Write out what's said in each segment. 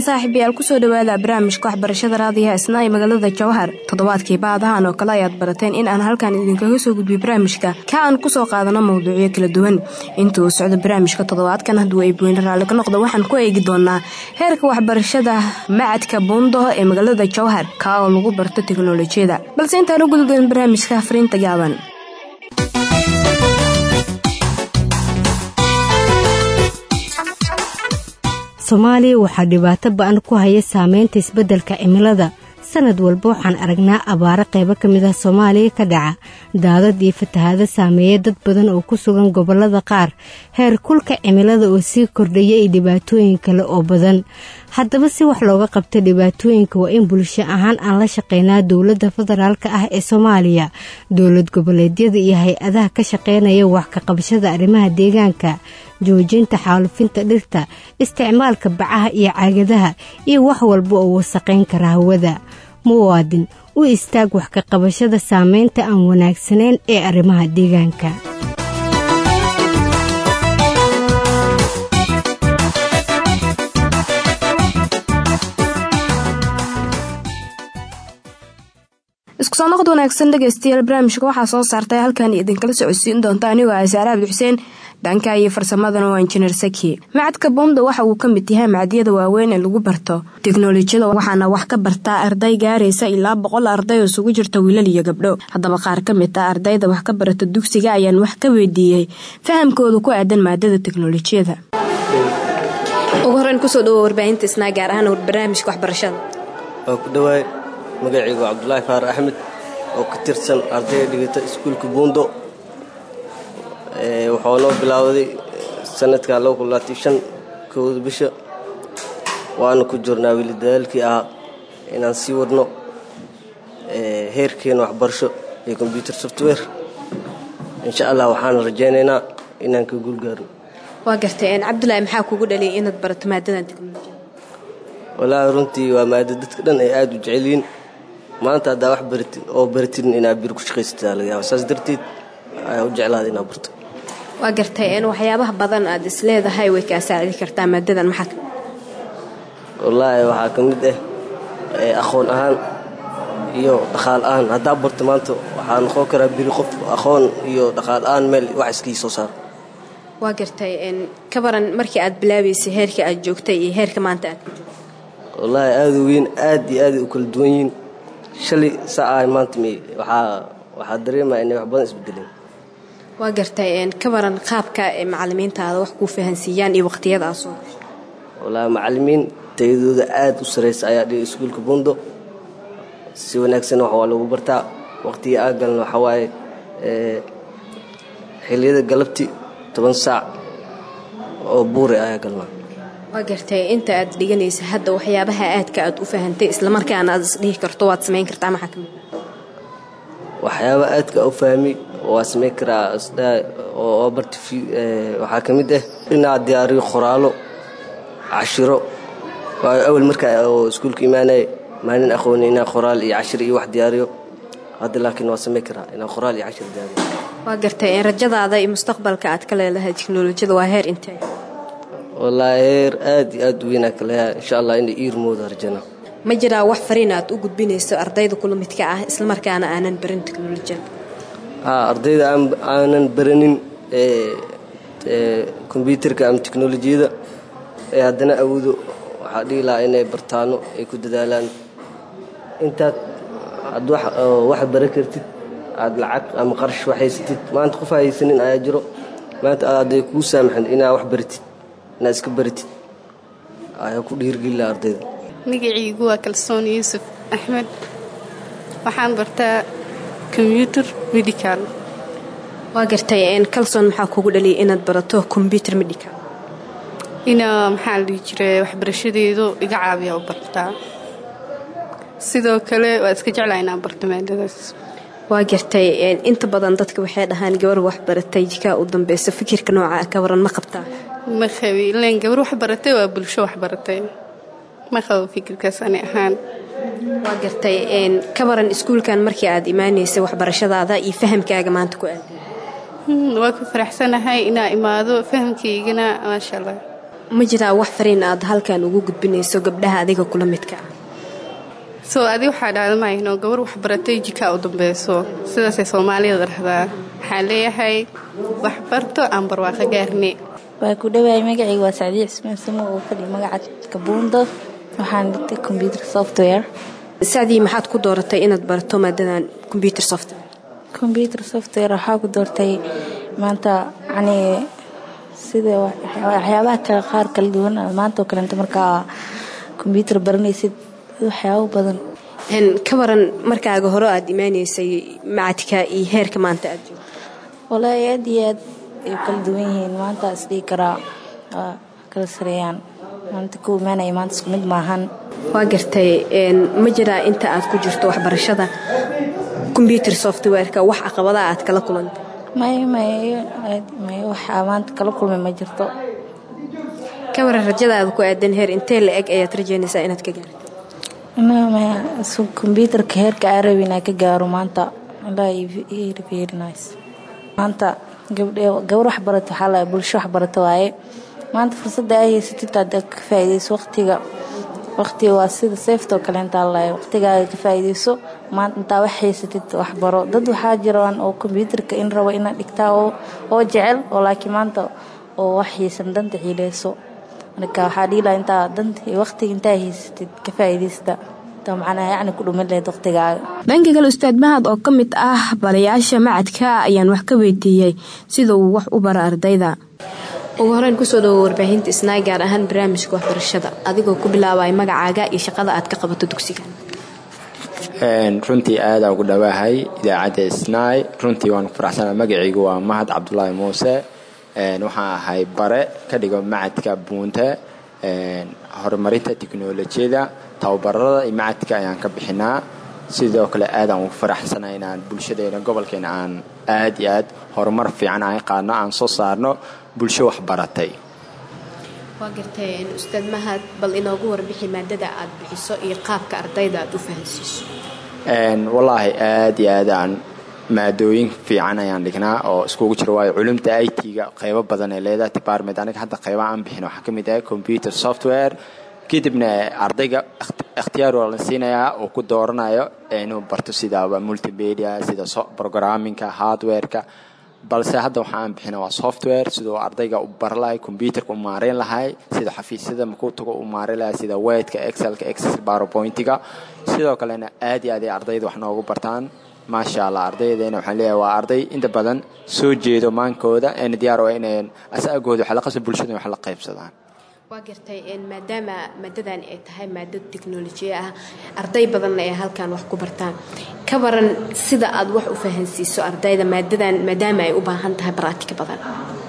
saaxiibayaal kusoo dhawaada barnaamijka waxbarashada raadiyaha isna ee magaalada jawhar toddobaadkii baadahan oo kale ayaad barateen in aan halkan idinkaga soo gudbiy barnaamijka ka aan kusoo qaadano mawduucyo kala duwan inta uu socdo barnaamijka toddobaadkan hadduu ay bweyne raalli ka noqdo waxaan ku eegi doonaa heerka waxbarashada macadka buundo ee magaalada jawhar kaa oo lagu barto teknolojiyada balse intaan u gudubdan barnaamijka fariinta gaaban soomaaliya waxaa dhibaato ba-an ku haya saameynta isbeddelka cimilada sanad walba waxaan aragnaa abaaro qaybo ka mid ah soomaaliya ka dhaca daadad iyo fatahaado saameeya dad badan oo ku sugan gobollada qaar heer kulka cimilada oo sii kordhaya iyo dhibaatooyin kale oo badan haddaba si wax looga qabta dhibaatooyinka waa in bulsho ahaan aan la shaqeynaa dowladda federaalka ah ee soomaaliya dowlad goboleedyada iyo hay-adaha ka shaqeynaya wax ka qabashada arrimaha deegaanka joojinta xaalufinta dhirta isticmaalka bacaha iyo caagadaha iyo wax walba oo wasaqayn kara hawada muwaadin u istaag wax ka qabashada saameynta aan wanaagsanayn ee arrimaha deegaanka isku soo noqod wanaagsan dhegeystayaal barnaamijka waxaa soo saartay halkan idinkala socodsiin doonta anigoo ah saare cabdi xuseen dhanka iyo farsamadana waa injineer saki macadka buunda waxa uu ka mid yahay macadyada waaweyn ee lagu barto teknolojiyada waxaana wax ka bartaa arday gaaraysa ilaa boqol arday oo isugu jirta wiilal iyo gabdho haddaba qaar ka mid ah ardayda wax ka barata dugsiga ayaan wax ka weydiiyey fahamkooda ku aadan maadada teknolojiyada ugu horeyn kusoo dhawo warbaahinta isnaa gaar ahaan barnaamijka waxbarashada waa ku dhawaay magacaygu cabdulaahi faarax axmed oo ka tirsan ardayda dhigata iskuulka buundo waxuu noo bilaawday sanadka kowda bisha waana ku jirnaa weli dadaalkii ahaa inaan sii wadno heerkeena waxbarasho iyo combyuter software insha allah waxaan rajaynaynaa inaan ka guulgaarno waa gartay cabdulaahi maxaa kugu dhaliyay inaad barato maadadan teknolojiya walaahi runtii waa maado dadka dhan ay aada u jecelyihiin maanta haddaa wax baratid oo baratidin inaad bir ku shaqaysataa laga yaaba saas darteed ayaa u jeclaada inaad barto waa gartay waxyaabaha badan aad is leedahay way kaa saacidi kartaa maadadan maxaa wallaahi waxaa ka mid ah aqoon ahaan iyo dhaqaal ahaan haddaa barto maanta waxaa noqon karaa biri qof aqoon iyo dhaqaal ahaan meel wax iskii soo saaro waa gartay ka baran markii aad bilaabaysay heerka aad joogtay iyo heerka maanta aad ku joogtay wallaahi aada weyn aad iyo aaday u kala duwan yihiin shalay saacahay maanta m waxaa waxaa dareemaya inay wax badan isbedeleen waa gartay ka baran qaabka macalimiintaada wax kuu fahansiiyaan iyo waqtiyada aad soo gasho wallaahi macalimiin tayadooda aada u saraysa ayaa dhiga iskuulka bundo si wanaagsan wax waa lagu bartaa waqtigii aa galna waxaa waaye xilliyada galabti toban saac oo buure ayaa galnaa waa gartay inta aad dhiganaysa hadda waxyaabaha aadka aad u fahantay islamarkaana aad isdhihi karto waad samayn kartaa maxaa ka mid waxyaaba aadka u fahmi waa samayn karaa oo barta waxaa ka mid ah inaad diyaariyo qoraallo cashiro waayo awal markaa oo iskuulka imaanaya maalin aqooni inaa qoraal iyo cashir iyo wax diyaariyo hadda laakiin waa samayn karaa inaa qoraal iyo cashir diyaariyo waa gartay rajadaada iyo mustaqbalka aad ka leedahay teknolojiyada waa heer intee wallaahi heer aad iyo aad u weynaa kaleeyaa insha allah inay iirmooda rajana ma jiraa wax fariin aad u gudbinayso ardayda kula midka ah islamarkaana aanan barin teknolojiyada haa ardayda aanan baranin kombyuutarka ama teknolojiyada ee haddana awoodo waxaa dhihi lahaa inay bartaano ay ku dadaalaan intaad aad wax baran kartid aad lacag ama qarash wax haysatid maanta qof haysanin ayaa jiro maanta aday kuu saamaxan inaad wax baratid inaad iska baratid ayaa ku dhiirgeli laha ardayda magacaygu waa kalsoon yuusuf axmed waxaan bartaa kombyuter medical waa gartay kalson maxaa kugu dhaliyay inaad barato combyuter medical inaa maxaa la dhihi jiray waxbarashadeedu iga caabiya u bartaa sidoo kale waa iska jeclaa inaan barto maadadaas waa gartay inta badan dadka waxay dhahaan gabar wax baratay jikaa u dambeyso fikirka nooca ka waran ma qabtaa ma qabi ilaan gabar wax baratay waa bulsho wax baratay ma qabo fikirkaas ani ahaan waa gartay ka waran iskuulkan markii aad imaanaysay waxbarashadaada iyo fahamkaaga maanta ku aadan waa ku faraxsanahay inaa imaado fahamkaygana maasha allah ma jiraa wax fariin aad halkan ugu gudbinayso gabdhaha adiga kula midka ah soo adi waxaa dhacdamayno gabar waxbaratay jikaa u dambeyso sidaasay soomaalida dhahdaa waxaan leeyahay waxbarto aan barwaaqo gaarne waa ku dhawaayay magacayga waa sacdiye cismaan samo oo fadhiya magaca kabuundo waxaan dhigtay computer software sacdii maxaad ku dooratay inaad barato maadadan computer software computer software waxaa ku doortay maanta yani sida waxyaabaha kale qaar kala duwan maanta oo kaleento markaa combyuter baranaysid waxyaabo badan ka waran markaaga hore aad imaaneysay macadka iyo heerka maanta aad joogto walaahi aad iyo aad ay kala duwan yihiin maanta isdhihi karaa waa kala sareeyaan maanta ku imaanaya maanta isku mid maahan waa gartay ma jiraa inta aad ku jirto waxbarashada combyuter softwareka wax caqabadaha aad kala kulantay may may may waxaa maanta kala kulmay ma jirto ka waran rajadaada ku aadan heer intee la eg ayaad rajaynaysaa inaad ka gaarto combyuterka heerka aan rabi inaan ka gaaro maanta very nice maanta gabar wax barato waxaa la bulsho wax barato waaye maanta fursadda ay haysatid aad ka faa'iidayso waqtiga waqtiga waa sida seeftoo kale intaa lahay waqtigaaga ka faa'iidayso maanta intaa wax haysatid wax baro dad waxaa jiraan oo combyuterka in rabo inaad dhigtaa oo jecel oo laakiin maanta oo wax haysan danta xiileyso marka waxaa dhiilaa intaa danta iyo waqtiga intaa haysatid ka faa'iidaysta macnaha yacni ku dhumin lahayd waqtigaaga dhanka kale ustaad mahad oo ka mid ah balayaasha macadka ayaan wax ka weydiiyey sida uu wax u bara ardayda ugu horeyn kusoo dhawo warbaahinta isnaay gaar ahaan barnaamijka waxbarashada adigoo ku bilaabay magacaaga iyo shaqada aad ka qabato dugsiga runtii aadaa ugu dhawaahay idaacadda isnaay runtii waan ku faraxsanaa magacaygu waa mahad cabdulaahi muuse waxaan ahay bare ka dhigo macadka buunte horumarinta tiknolojiyada tababarada iyo macadka ayaan ka bixinaa sidoo kale aadaan ugu faraxsana inaan bulshadeena gobolkeena aan aad iyo aad horumar fiican aan qaadno aan soo saarno bulsho waxbaratay waa gartay ustaad mahad bal inoogu warbixi maadada aad bixiso iyo qaabka ardayda aad u fahansiiso wallaahi aad iyo aad aan maadooyin fiican ayaan dhignaa oo iskugu jiro waayo culumta i t-ga qaybo badan ee leedahay department aniga hadda qaybaha aan bixin waxaa ka mid ah computer software kadibna ardayga ikhtiyaar waa la siinayaa uu ku dooranayo inuu barto sida multimedia sida programmingka hardwareka balse hadda waxa aan bixina waa software siduu ardayga u bar lahay computerka u maareyn lahay sida xafiisyada makuu tago u maareyn lahay sida wordka excelka excel powerpointiga sidoo kalena aad iyo aad ay ardayda wax noogu bartaan maasha allah ardaydeena waxaan leeyahay waa arday inta badan soo jeedo maankooda eena diyaar oo inay asagooda wax la qabsan bulshada wax la qaybsadaan waa gartay maadaama maadadan ay tahay maadad teknolojiya ah arday badanna ay halkan wax ku bartaan ka waran sida aad wax u fahansiiso ardayda maadadan maadaama ay u baahan tahay baraatika badan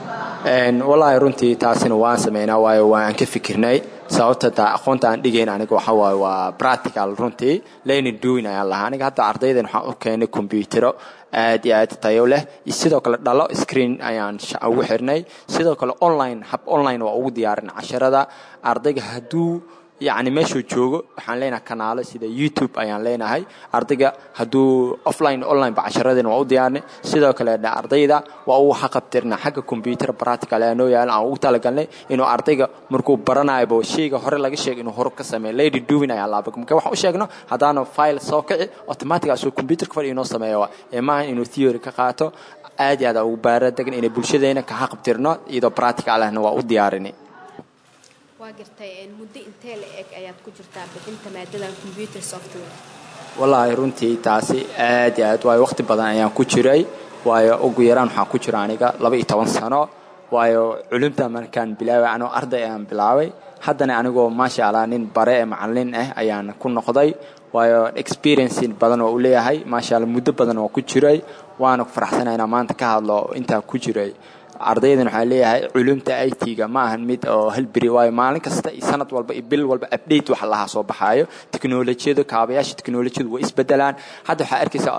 wallaahi runtii taasina waan sameynaa waayo waan ka fikirnay sababta taa aqoonta aan dhigayn aniga waxa waaye waa practical runtii layna doing ayaan lahaa aniga hadda ardaydan waxaan u keenay kombiyuutero aad iyo aad tayo leh iyo sidoo kale dhalo screen ayaan ugu xirnay sidoo kale online hab online waa ugu diyaarin casharada ardayga hadduu yacni meeshuu joogo waxaan leenahay kanaalo sida youtube ayaan leenahay ardayga hadduu offline online ba casharadeen waa u diyaarnay sidoo kale ardayda waa ugu xaqabtirna xagga computer practical ayaa noo yaalan aan ugu talagalnay inuu ardayga markuu baranayoba shayga hore laga sheegay inuu hore ka sameeyo lady doing ayaa laaba marka waxaan u sheegno haddaanu file soo kici automatic asoo computerka fadhi inoo sameeyo ee maaha inuu theory ka qaato aad iyo aad ugu baara degan inay bulshadeena ka xaqabtirno iyadoo practical ahna waa u diyaarinay waa gartay muddo intee la eg ayaad ku jirtaa bixinta maadadan computer software wallaahi runtii taasi aad iyo aad waayo waqti badan ayaan ku jiray waayo ugu yaraan waxaan ku jira aniga laba iyo toban sano waayo culumta markaan bilaabay anoo arday ayaan bilaabay haddana anigoo maasha allah nin bare ee macalin ah ayaan ku noqday waayo experience badan oo u leeyahay maasha allah muddo badan oo ku jiray waana ku faraxsanaa inaan maanta ka hadlo intaa ku jiray ardaydan waxaa leeyahay culumta i t-ga ma ahan mid oo halberi waayo maalin kasta iyo sanad walba iyo bil walba update wax lahaa soo baxaayo teknolojiyadu kaabayaasha teknolojiyadu way isbedelaan hadda waxaa arkaysaa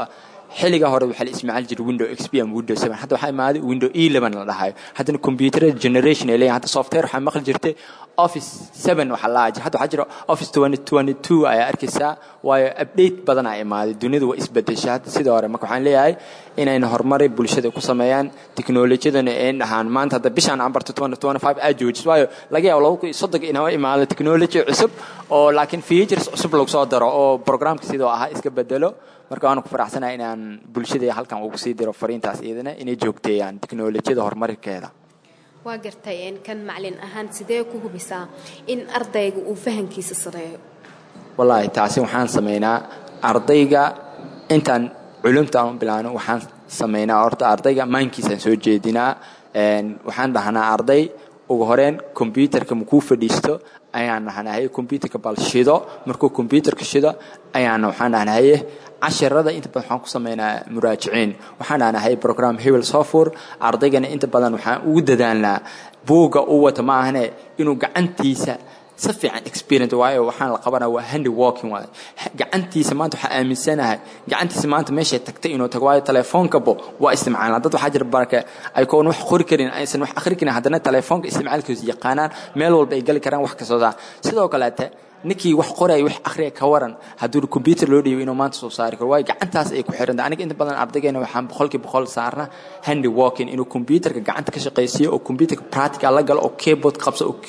xilliga hore waxaa la isticmaali jiray window xp ama window seven hadda waxaa imaaday window eleven la dhahayo haddana computerada generation ay leeyihin hadda software waxaa maqli jirtay office seven waxaa la jira hadda waxaa jira office twenty twenty two ayaa arkaysaa waayo update badan aa imaaday dunidu waa isbedeshay hadda sidoo hore marka waxaan leeyahay inayna horumaray bulshada ku sameeyaan teknolojiyadana ay dhahaan maanta hadda bishaan ambarta twenty twenty five aad joojis waayo laga yaabo laba kun iyo soddon inaa imaado technology cusub oo laakiin features cusub lagu soo daro oo programka sidoo ahaa iska bedelo marka waanu ku faraxsanahay inaan bulshada halkan ugu sii diro fariintaas iyadana inay joogteeyaan teknolojiyada horumarkeeda waa gartay kan macalin ahaan sidee ku hubisaa in ardayga uu fahankiisa sareeyo wallaahi taasi waxaan sameynaa ardayga intaan culumta aan u bilaano waxaan sameynaa horta ardayga maankiisaan soo jeedinaa waxaan dhahnaa arday ugu horeen combyuterka makuu fadhiisto ayaan dhahnaa haye combyuterka bal shido markuu combyuterka shido ayaana waxaan dhahnaa haye casharada inta badan waxaan ku sameynaa muraajiciin waxaan dhahnaa haye program hebel software ardaygana inta badan waxaan ugu dadaalnaa buugga u wata ma ahane inuu gacantiisa si fiican experience waayo waxaan la qabanaa waa handy walking waayo gacantiisa maanta waxaa aaminsanahay gacantiisa maanta meeshay tagtay inuu tago waayo teleefoonkabo waa isticmaalaa dad waxaa jira baraka ay koon wax qori karin aysan wax akhri karin haddana teleefoonka isticmaalkiisu yaqaanaan meel walba ay gali karaan wax kastooda sidoo kaleete ninkii wax qoraya wax akhriya ka waran hadduu computer loo dhiibo inuu maanta soo saari karo waayo gacantaas ay ku xiranta aniga inta badan ardaygeena waxaan boqolkii boqol saarna handy walking inuu computerka gacanta ka shaqaysiiyo oo computerka practical la galo oo keyboard qabso oo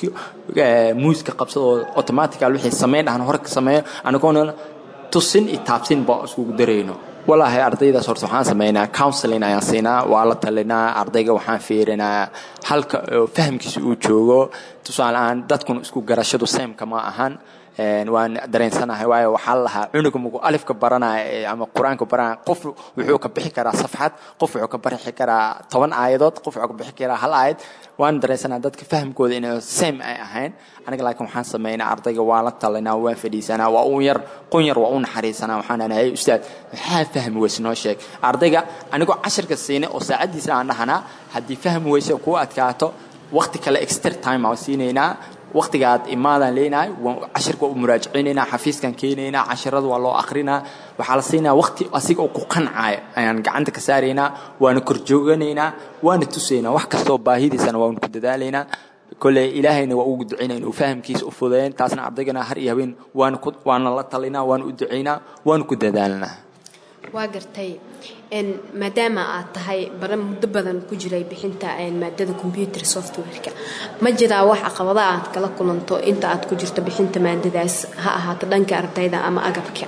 muuska qabso oo automatical wixii sameyn dhahan hore ka sameeyo anigoona tusin iyo taabsin baa iskugu darayno walaahi ardaydaas horta waxaan sameynaa counseling ayaan siinaa waa la talinaa ardayga waxaan fiirinaa halka fahamkiisa uu joogo tusaale ahaan dadkuna isku garashadu seemka ma ahan waan dareensanahay waayo waxaa la lahaa cunuga mugu alifka baranaya ama qur-aanka baranaya qof wuxuu ka bixi karaa safxad qof wuxuu ka bixi karaa toban aayadood qof wuxuu ka bixi karaa hal aayad waan dareensanaha dadka fahamkooda inay same ay ahayn aniga laakiin waxaan sameynaa ardayga waa la talinaa waan fadhiisanaa waa un yar qun yar waa u naxariisanaa waxaan dhahnaa hey ustaad maxaa fahmi weyse noo sheeg ardayga anigoo cashirka siinay oo saacaddiisa aan dhahanaa haddii fahmi weyse kuu adkaato waqti kale extra time aan siinaynaa waqtigaad imaadaan leenahay cashirka u muraajicinaynaa xafiiskan keenaynaa cashirada waa loo akrinaa waxaa la siinaa waqti asiga oo ku qancaya ayaan gacanta ka saaraynaa waana korjooganaynaa waana tusaynaa wax kastoo baahidiisana waanu ku dadaalaynaa kole ilaahayna waa ugu ducaynaa inuu fahamkiisa u fudeyn taasna ardaygana har iyo habeen waana ku waana la talinaa waana u ducaynaa waana ku dadaalnaa waa gartay maadaama aad tahay bara muddo badan ku jiray bixinta maadada combyuter softwareka ma jiraa wax caqabada aad kala kulanto inta aad ku jirto bixinta maadadaas ha ahaato dhanka ardayda ama agabka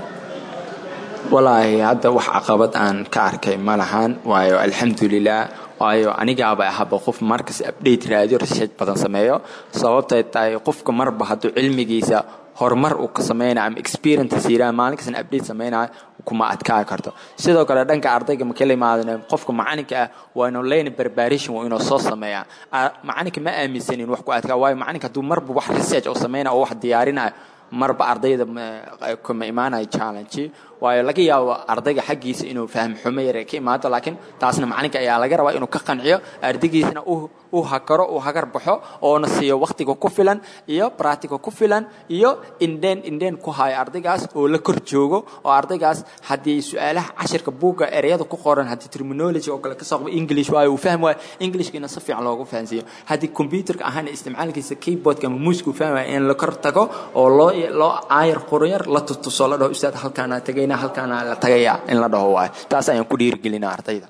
walaahi hadda wax caqabad aan ka arkay ma lahan waayo alxamdulilah waayo anigaaba ahaba qof markas update raadiyo research badan sameeyo sababtay tahay qofka marba hadduu cilmigiisa horumar uu ka samaynayo ama experience yiraa maalin kastan update samaynayo kuma adkaa karto sidoo kale dhanka ardayga markii la imaadana qofka macalinka ah waa inuu lane preparation waa inuu soo sameeyaa macalinka ma aaminsanin wax ku adkaa waayo macalinka hadduu marba wax research oo samaynayo oo wax diyaarinayo marba ardayda kuma imaanayo challenge waayo laga yaabo ardayga xaggiisa inuu faham xumo yar ka imaado laakiin taasna macalinka ayaa laga rabaa inuu ka qanciyo ardaygiisana u hakaro uu hagar baxo oona siiyo waqtiga ku filan iyo practiga ku filan iyo indheen indheen ku hayo ardaygaas oo la kor joogo oo ardaygaas haddii su-aalaha cashirka buugga ereyada ku qoran haddii terminology oo kale kasoo qabo english waayo uu fahmi waayo englishkiina si fiican loogu fahansiiyo haddii computerka ahaana isticmaalkiisa keyboardka ama muuska uu fahmi waayo in la kor tago oo loo loo aayar qorayar la tutuso la dhaho ustaad halkaana tagayna halkaana la tagaya in la dhaho waayo taas ayaan ku dhiirigelinaa ardayda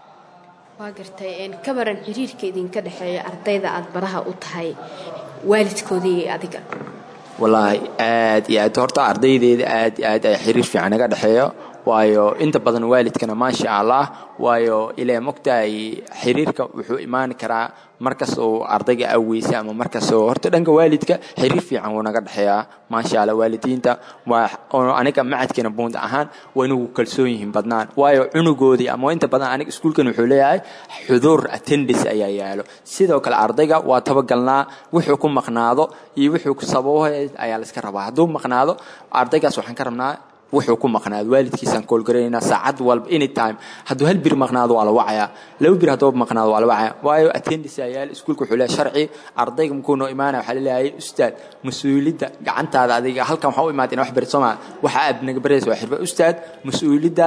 waa gartay ka baran xiriirka idinka dhexeeya ardayda aad baraha u tahay waalidkooda iyo adiga wallaahi aad iyo aad horta ardaydeeda aad iyo aad ay xiriir fiican naga dhexeeyo waayo inta badan waalidkana maasha allah waayo ilaa mogtahay xiriirka wuxuu imaan karaa markas uu ardayga aweysa ama markas oo horta dhanka waalidka xiriir fiican wuu naga dhexeeyaa maasha allah waalidiinta waa aniga macadkeena buunda ahaan waa inagu kalsoon yihiin badnaan waayo cunugoodii ama inta badan aniga iskuulkan wuxuu leeyahay xuduur attendance ayaa yaalo sidoo kale ardayga waa tabagalnaa wuxuu ku maqnaado iyo wuxuu ku sababo ayaa la iska rabaa hadduu maqnaado ardaygaas waxaan ka rabnaa wuxuu ku maqnaado waalidkiisaan koolgaraynaa saacad walba anytime hadduu hal bir maqnaado waa la wacayaa laba bir hadduu maqnaado waa la wacaya waayo attendance ayaa iskuulka wuxuu leeyahay sharci ardayga markuu noo imaanaya waxaa laleeyahay ustaad mas-uulidda gacantaada adiga halkan waxaa u imaad ina wax barid soomaa waxa aad naga baraysa waa xirfa ustaad mas-uuliddaada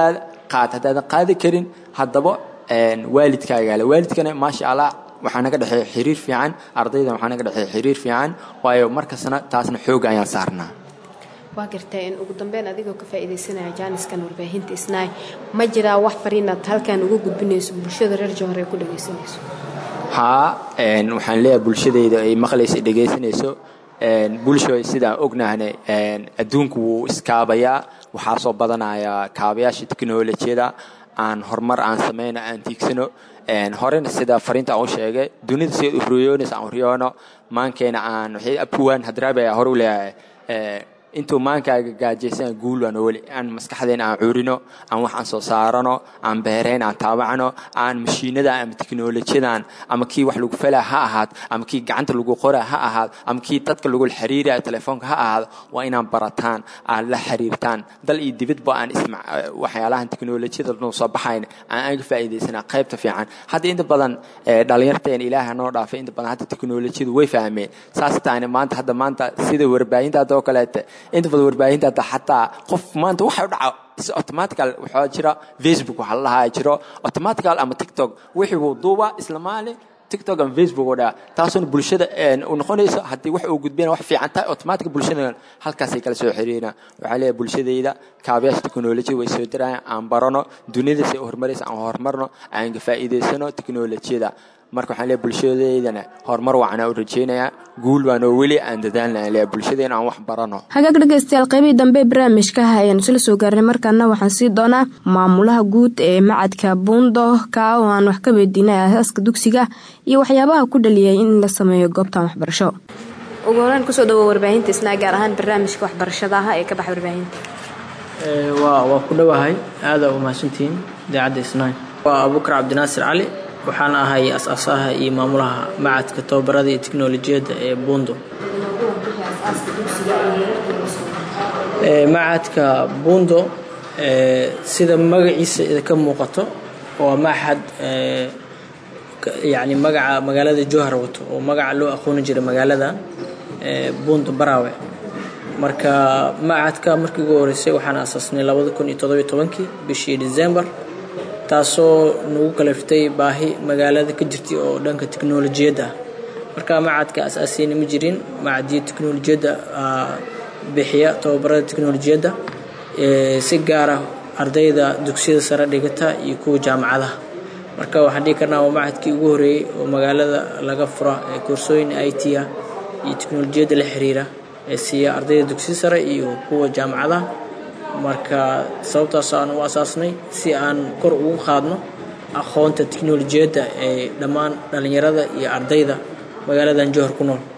qaad haddaadan qaadi karin haddaba waalidkaagaale waalidkana maasha allah waxaa naga dhexeeya xiriir fiican ardaydan waxaa naga dhexeeya xiriir fiican waayo markastana taasna xooga ayaan saarnaa waa gartaa in ugu dambeyn adigoo ka faa'iidaysanaya jaaniskan warbaahinta isnaay ma jiraa wax fariinaad halkan uga gudbinayso bulshada reer jowhar ay ku dhagaysanayso haa waxaan leeyahay bulshadayda ay maqlaysa dhegaysanayso bulsho sidaan ognahne adduunku wuu iskaabayaa waxaa soo badanaya kaabayaasha teknolojiyada aan horumar aan samayno aan tiigsano horena sida fariinta aan u sheegay dunida sidaad u riyoonaysa aan riyoono maankeena aan waxay abkuwaan hadraabi ayaa hore u leeyahay intuu maankaaga gaajaysan guul waan weli aan maskaxdeena aan curino aan wax aan soo saarano aan beerayn aan taabacno aan mashiinada ama teknolojiyadan ama kii wax lagu falaa ha ahaad ama kii gacanta lagu qoraa ha ahaad ama kii dadka lagu xiriiraya telefoonka ha ahaado waa inaan barataan aad la xiriirtaan dal iyo dibadba aan waxyaalahan teknolojiyada noo soo baxayn aan aga faa'iidaysana qaybta fiican hadda inta badan dhalinyarteen ilaaha noo dhaafay inta badan hadda teknolojiyadu way fahmeen saas taani maanta hadda maanta sida warbaahinta hadda oo kaleete inta badan warbaahinta hadda xataa qof maanta waxa u dhaca si automatical waxaa jira facebook waxaa la dhahaa jiro automatical ama tiktok wixii wuu duuba isla maalin tiktok ama facebook oo dhaa taasuna bulshada u noqonayso haddii wax uu gudbina wax fiican tahay automatic bulshada halkaasay kala soo xiriirina waxaa leeyahay bulshadayda kaabayaasha teknolojiyada way soo dirayaan aan barano dunida say u horumaraysa aan horumarno aan ka faa'iidaysano teknolojiyada marka waxaan leeyahay bulshadeydana horumar wacanaa u rajaynayaa guul waanoo weli aan dadaalnaa leeyahay bulshadeena aan wax barano hagaag dhegaystayaal qaybihii dambe barnaamijka ayaanu isla soo gaarnay markaana waxaan sii doonaa maamulaha guud ee macadka buundo kaa oo aan wax ka weydiinay aasaaska dugsiga iyo waxyaabaha ku dhaliyay in la sameeyo goobtan waxbarasho ugu horeen kusoo dhawo warbaahinta isnaa gaar ahaan barnaamijka waxbarashadaha ee ka baxa warbaahinta waa ku dhowahay aada u mahadsantihiin idaacadda isnaan waa abuukar cabdinaasir cali waxaan ahay as-aasaha iyo maamulaha macadka tababarada iyo teknolojiyadda ee buundo macadka buundo sida magaciisa idinka muuqato waa maxad yani magaca magaalada jowhar wato oo magaca loo aqooni jiray magaalada buundo baraawe marka macadka markii ugu horeysay waxaan asaasnay labada kun iyo todobiyo tobankii bishii december taasoo nagu kalaftay baahi magaalada ka jirtay oo dhanka teknolojiyadda ah marka macadka asaasiyana ma jirin macadiyo teknolojiyadda bixiya tababarada teknolojiyadda si gaara ardayda dugsiyada sare dhigata iyo kuwa jaamacadaha marka waxaan dhihi karnaa waa macadkii ugu horeeyey oo magaalada laga fura koorsooyin i t ah iyo teknolojiyadda la xiriira ee siiya ardayda dugsiya sare iyo kuwa jaamacadaha marka sababtaas aan u asaasnay si aan kor ugu qaadno aqoonta teknolojiyadda ee dhammaan dhallinyarada iyo ardayda magaaladan jowhar ku nool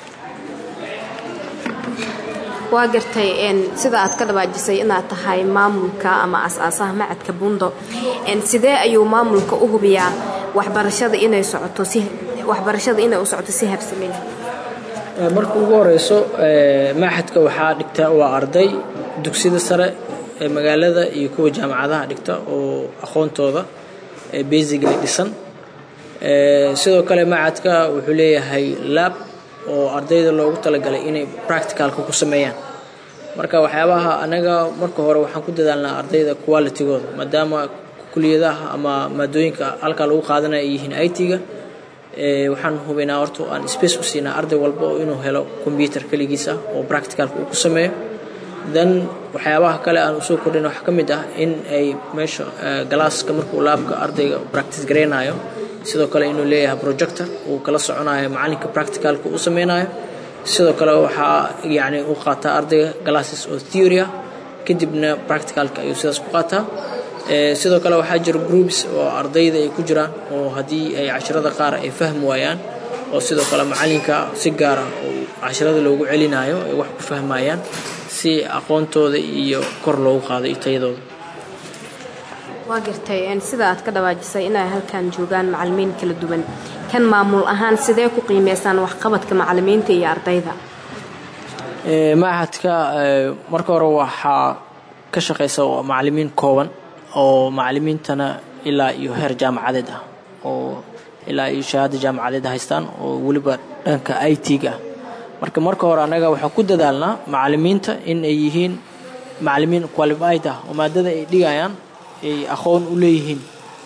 waa gartay sida aad ka dhawaajisay inaad tahay maamulka ama as-aasaha macadka buundo sidee ayuu maamulka u hubiyaa waxbarashada inay socoto si waxbarashada inay u socoto si habsameen marka ugu horeyso maxadka waxaa dhigta waa arday dugsiyada sare ee magaalada iyo kuwa jaamacadaha dhigta oo aqoontooda basically dhisan sidoo kale macadka wuxuu leeyahay lab oo ardayda loogu talagalay inay practicalka ku sameeyaan marka waxyaabaha anaga marka hore waxaan ku dadaalnaa ardayda qualitygooda maadaama kuliyadaha ama maadooyinka halkaa lagu qaadanaya ay yihiin i t-ga waxaan hubaynaa horta aan space u siinaa arday walba oo inuu helo combyuter keligiisa oo practicalka uu ku sameeyo then waxyaabaha kale aan usoo kordhin waxaa ka mid ah in ay meesha galaaska markuu laabka ardayga practice garaynayo sidoo kale inuu leeyahay projector uu kala soconayo macalinka practicalka u sameynayo sidoo kale waxaa yani u qaataa ardayga glasses oo theory ah kadibna practicalka ayuu sidaas ku qaataa sidoo kale waxaa jira groups oo ardayda ay ku jiraan oo haddii ay casharada qaar ay fahmi waayaan oo sidoo kale macalinka si gaar ah oo casharada loogu celinayo ay wax ku fahmayaan si aqoontooda iyo kor loogu qaado iyo tayadooda waa gartay sida aad ka dhawaajisay inay halkan joogaan macalimiin kala duwan kan maamul ahaan sidee ku qiimeysaan waxqabadka macalimiinta iyo ardayda machadka marka hore waxaa ka shaqeysa macalimiin kooban oo macalimiintana ilaa iyo heer jaamacadeed ah oo ilaa iyo shahaada jaamacadeed haystaan oo weliba dhanka i t-ga ah marka marka hore annaga waxaan ku dadaalnaa macalimiinta in ay yihiin macalimiin qualified ah oo maadada ay dhigayaan ay aqoon u leeyihiin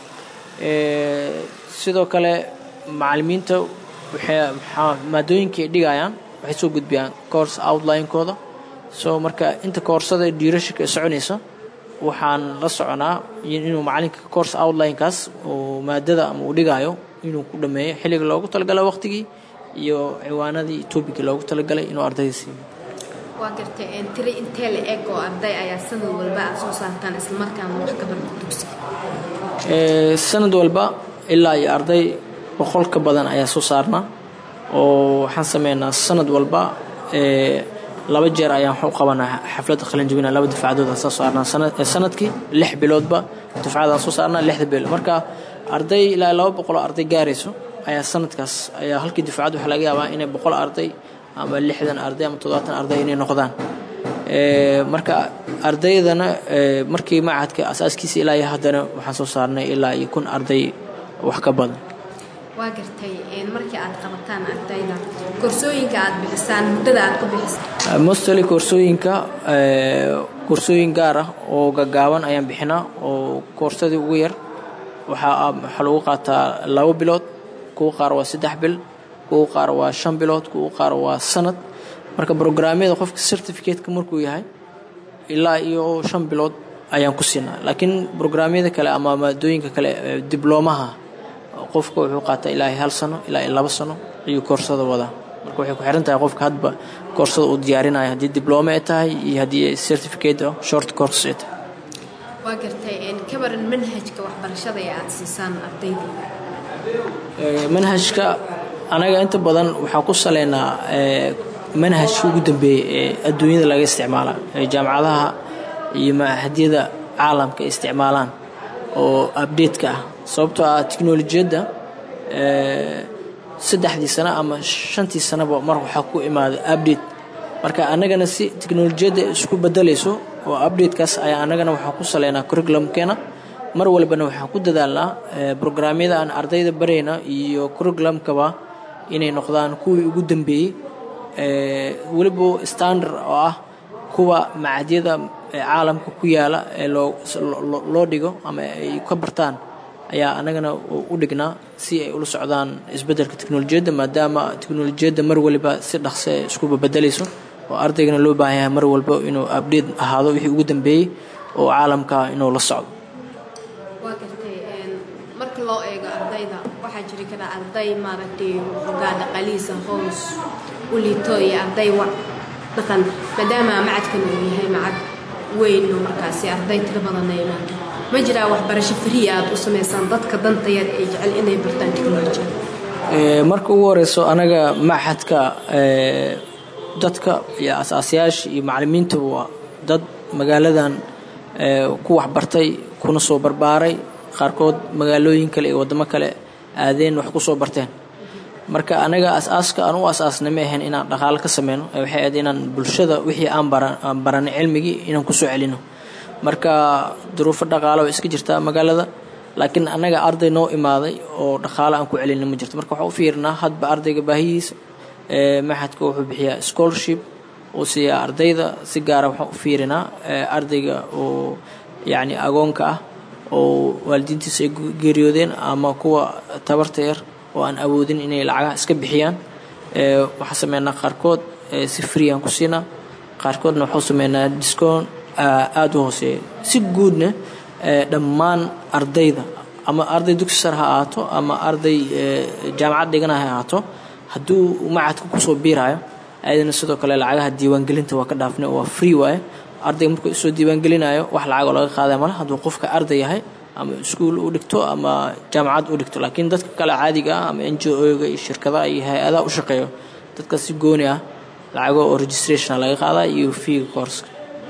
sidoo kale macalimiinta waxay maadooyinka ay dhigayaan waxay soo gudbiyaan course outline-kooda soo marka inta koorsada duurashika soconaysa waxaan la soconaa inuu macalinka course outline-kaas oo maadada ama uu dhigayo inuu ku dhameeyo xilliga loogu talagalay waqtigii iyo ciwaanadii tobigii loogu talagalay inuu ardayda siiyo waa gartay tiri intee la eg oo arday ayaa sanad walba aad soo saartaan islamarkaana wax ka barta dugsiga sanad walba ilaa iyo arday boqol ka badan ayaa soo saarnaa oo waxaan sameynaa sanad walba laba jeer ayaan waxu qabanaa xafladda qalinjabina laba dufcadood aan soo saarnaa sanadkii lix biloodba dufcadaan soo saarnaa lixda bilood marka arday ilaa laba boqoloo arday gaarayso ayaa sanadkaas ayaa halkii dufcad waxaa laga yaabaa inay boqol arday ama lixdan arday ama toddobaatan arday inay noqdaan marka ardaydana markii macadka asaaskiisa ilaa iyo haddana waxaan soo saarnay ilaa iyo kun arday wax ka badan waa gartay markii aad qabataan ardayda koorsooyinka aad bixisaan muddada aad ku bixisaan mostly koorsooyinka koorsooyin gaar ah oo gaggaaban ayaan bixinaa oo koorsadii ugu yar waxaa waxaa lagu qaataa labo bilood kuwa qaar waa saddex bil kuwa qaar waa shan bilood kuwa qaar waa sanad marka brograamyada qofka certificateka markuu yahay ilaa iyo shan bilood ayaan ku siinaa laakiin brograamyada kale ama maadooyinka kale dibloomaha qofka wuxuu qaataa ilaa hal sano ilaa laba sano ayuu koorsada wadaa marka waxay ku xiran tahay qofka hadba koorsada uu diyaarinayo haddii dibloome ay tahay iyo haddii certificate short course ay tahay waa gartay kabaran manhajka waxbarashada ee aad siisaan ardayda manhajka anaga inta badan waxaan ku saleynaa manhajka ugu dambeeyey ee adduunyada laga isticmaala jaamacadaha iyo mahadyada caalamka ay isticmaalaan oo update-ka ah sababtoo ah tiknolojiyadda saddexdii sano ama shantii sanoba mar waxaa ku imaada update marka annagana si tiknolojiyadda isku bedelayso oo update-kaas ayaa annagana waxaan ku saleynaa curriculumkeena mar walbana waxaan ku dadaalnaa brograamyada aan ardayda barayna iyo curriculumkaba inay noqdaan kuwii ugu dambeeyey weliba standard oo ah kuwa macadyada caalamka ku yaala ee loo dhigo ama ay ka bartaan ayaa anagana u dhignaa si ay ula socdaan isbeddelka teknolojiyadda maadaama teknolojiyadda mar waliba si dhaqse iskuba bedelayso oo ardaygana loo baahan yahay mar walba inuu abdate ahaado wixii ugu dambeeyey oo caalamka inuu la socdo waa gartay marka loo eego ardayda waxaa jiri kara arday maaragtay xogaa dhaqalihiisa hoos u liito iyo arday wax dhaqan maadaama macadkan uu yahay macad weyn oo markaasi arday tiro badan ay imaanto ma jiraa waxbarasho free aad u samaysaan dadka danta yar ee jecel inay bartaan teknolojiyada marka ugu horeyso anaga maxadka dadka iyo asaasayaasha iyo macalimiintaba waa dad magaaladan ku waxbartay kuna soo barbaaray qaarkood magaalooyin kale iyo waddamo kale aadeen wax ku soo barteen marka anaga asaaska aan u asaasnay ma ahayn inaan dhaqaalo ka sameyno waxay ahayd inaan bulshada wixii aan baranay cilmigii inaan kusoo celino marka duruufo dhaqaalo way iska jirtaa magaalada laakiin annaga arday noo imaaday oo dhaqaalo aan ku celina ma jirto marka waxaan u fiirinaa hadba ardayga baahiyiisa maxadka wuxuu bixiyaa scholarship uu siiyaa ardayda si gaara waxaan u fiirinaa ardayga oo yacni agoonka ah oo waalidiintiisa ay geeriyoodeen ama kuwa tabarta yar oo aan awoodin inay lacagaha iska bixiyaan waxaan sameynaa qaarkood si free aan ku siinaa qaarkoodna waxuu sameynaa discount aada u hooseeya si guudna dhammaan ardayda ama arday dugsi sar ha ahaato ama arday jaamacad dhigana ha ahaato hadduu macadka kusoo biiraayo ayadana sidoo kale lacagaha diiwaangelinta waa ka dhaafnay oo waa free waaye ardayga markuu isoo diiwaangelinayo wax lacagoo laga qaadaya male hadduu qofka arday yahay ama iskuul u dhigto ama jaamacad u dhigto laakiin dadka kale caadiga ah ama n j o-ga iyo shirkadaha iyo hay-adaha u shaqeeyo dadka si gooni ah lacago oo registrationa laga qaadaa iyo fiiga koorska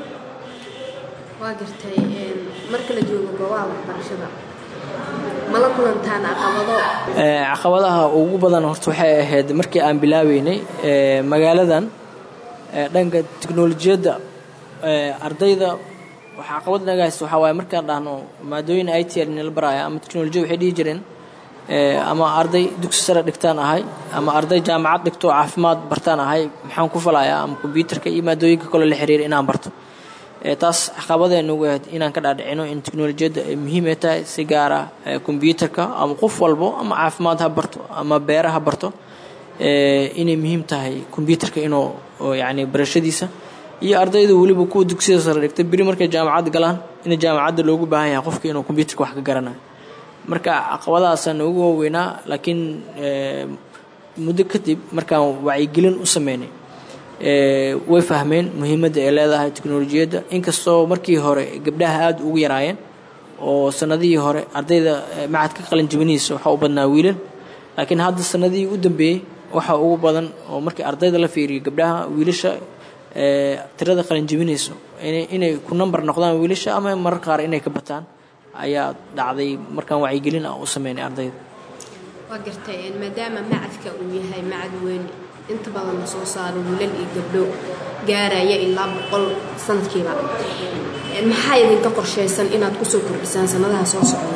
waa gartay marka la joogo goobaha waxbarashada mala kulantaan caqabado caqabadaha ugu badan horta waxay ahayd markii aan bilaabeynay magaaladan dhanka teknolojiyadda ardayda waxaa caqabad naga haysta waxaa waaye markaan dhahno maadooyin i t nala baraya ama teknolojiyada waxay dhihi jireen ama arday dugsi sare dhigtaan ahay ama arday jaamacad dhigto caafimaad bartaan ahay maxaan ku falayaa ama kombyuutarka iyo maadooyinka kaloo la xiriira inaan barto taas caqabadeena ugu ahayd inaan ka dhaadhicino in teknolojiyadda ay muhiim ay tahay si gaar ah kombyuutarka ama qof walbo ama caafimaad ha barto ama beera ha barto inay muhiim tahay kombyuutarka inuu yani barashadiisa iyo ardayda weliba kuwa dugsiyada sare dhigtay beri markay jaamacadda galaan in jaamacadda loogu baahan yahay qofka inuu kombyuutarka wax ka garanayo marka caqabadaasaan ugu waaweynaa laakiin muddo kadib markaan wacyigelin u sameynay way fahmeen muhiimadda ay leedahay teknolojiyadda inkastoo markii hore gabdhaha aada ugu yaraayeen oo sanadihii hore ardayda macad ka qalin jibinihiisa waxaa u badnaa wiilal laakiin hadda sanadihii u dambeeyey waxaa ugu badan oo markii ardayda la fiiriyo gabdhaha wiilasha tirada qalin jibinayso inay ku number noqdaan wiilasha ama marar qaar inay ka bataan ayaa dhacday markaan wacyigelin ah u sameynay ardayda waa gartay maadaama macadka uu yahay macad weyn inta badan la soo saaro wiilal iyo gabdho gaaraya ilaa boqol sanadkiiba maxaa idinka qorshaysan inaad kusoo kordhisaan sanadaha soo socda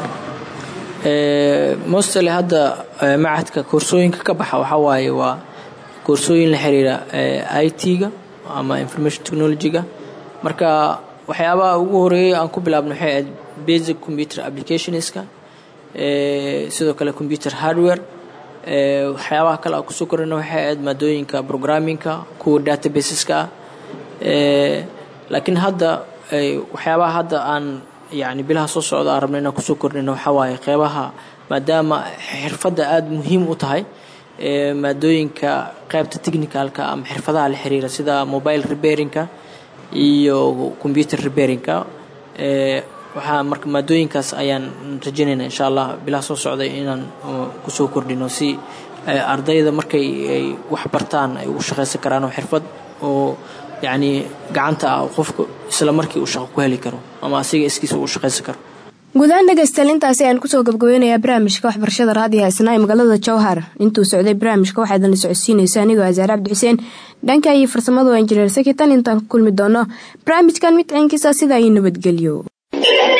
mostly hadda macadka koorsooyinka ka baxa waxaa waaye waa koorsooyin la xiriira i t-ga ama information technology-ga marka waxyaabaha ugu horeeyay aan ku bilaabno waxay ahayd basic computer applicationska sidoo kale computer hardware waxyaabaha kale aan kusoo korayna waxay ahayd maadooyinka programmingka kuwa databaseska ah laakiin hadda waxyaabaha hadda aan yani bilaha soo socda aan rabna inaan kusoo kordhino waxaa waaye qeybaha maadaama xirfadda aada muhiim u tahay maadooyinka qeybta technicalka ama xirfadaha la xiriira sida mobile repairingka iyo computer repairingka waxaa marka maadooyinkaas ayaan rajaynayna insha allah bilaha soo socday inaan kusoo kordhino si ardayda markay ay wax bartaan ay ugu shaqaysan karaan oo xirfad oo yacni gacanta ah qofka isla markii uu shaqo ku heli karo ama asiga iskiisa uu shaqaysan karo guud ahaan dhegaystayaal intaasi ayaan kusoo gabgabeynayaa barnaamijka waxbarashada raadiyaha isnaa ee magaalada jowhar intuu socday barnaamijka waxaa idinla socodsiinaysa anigoo asaare cabdi xuseen dhanka iyo farsamada waa injineer saki tan intaan ku kulmi doono barnaamijkan mid ciinkiisa sida ay nabadgelyo